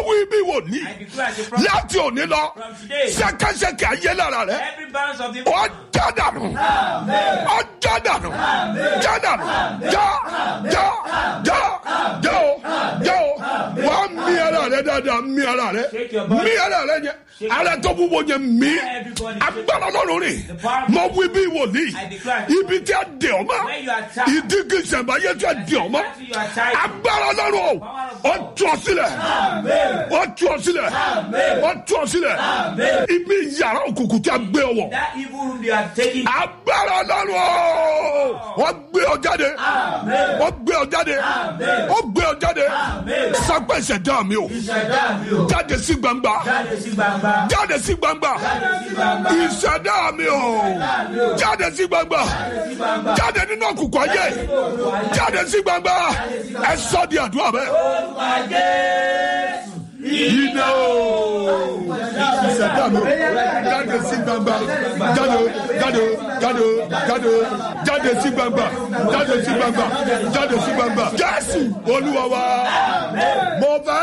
wí bí wòlíì I declare as a prophet láti òní lọ from today. ṣẹkẹṣẹkẹ ayé lára rẹ Every balance of the ó jádànù ó jádànù jádànù já já já já o já o wà á mi ara rẹ dáadáa mi ara rẹ Shake your body. mi ara rẹ yẹn ara tó wúwo yẹn mi Everybody. agbára lọ́rùn rè The power- mọ wí bí wòlíì I declare. ibi tí a dè ọ́ mọ́ Where you are tied. ìdígi ìṣẹ̀mbáyé tí a dè ọ́ mọ́ Exactly you are tied. agbára lọ́rùn o ó tú ọ sílẹ̀ ó tú ọ sílẹ̀ ó tú ọ sílẹ̀ ibi yàrá òkùnkùn tí a gbé ọ wọ̀ That evil room they are taking. agbára lọ́rùn o wọ́n gbé ọ jáde wọ́n gbé ọ jáde wọ́n gbé ọ jáde sápẹ́ ìṣẹ̀dá mi o Ìṣẹ̀dá mi o. jáde sí gbangba Jáde sí gbangba. jáde sí gbangba ìṣẹ̀dá mi o jáde sí gbangba jáde nínú òkùnkùn ayé jáde sí gbangba ẹ sọ di àdúrà bẹ́ẹ̀. Olúwa Jésù. Iná o! Ìṣẹ̀dá mi jáde sí gbangba jáde jáde jáde jáde jáde sí gbangba jáde sí gbangba jáde sí gbangba. Jésù Olúwa wa mo fẹ́